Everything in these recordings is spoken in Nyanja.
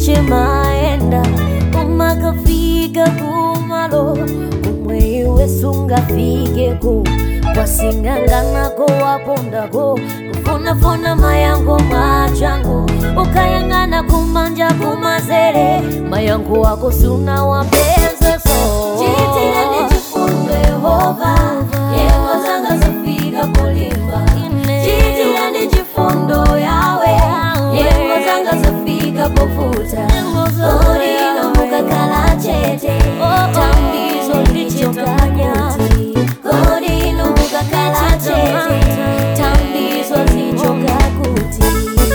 chimaenda umakafika kumalo kumwe iwe sungafikeko kwasinganganako wapondako kufunafuna mayango mwachango ukayang'ana kumanja kumazere mayango wako suna wapenzeso Chiitireni chifundo Yehova, nyengo zanga zafika kulimba. Chiitireni chifundo Yawe, nyengo zanga zafika pofuta. Kodi ino mukakhala chete, tambizo lichoka kuti. Kodi ino mukakhala chete, tambizo lichoka kuti.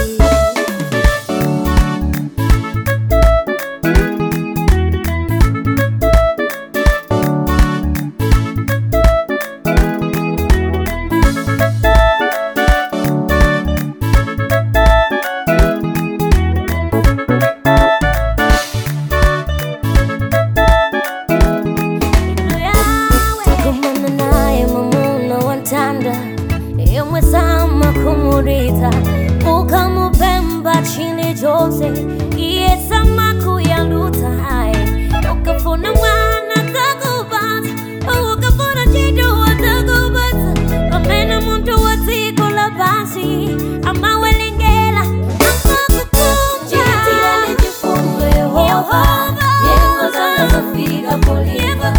kumana naye mamuna wantanda yemwe sama kumurita ukamupemba chini chose iye sama kuyaluta haye ukafuna mwana takupata ukafuna chitu watakupata pamene muntu wa dziko la pansi amawelengera Chiitireni chifundo Yehova, nyengo zanga zafika kulimba.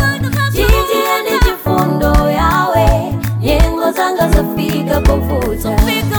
Chiitireni chifundo Yawe, nyengo zanga zafika pofuta.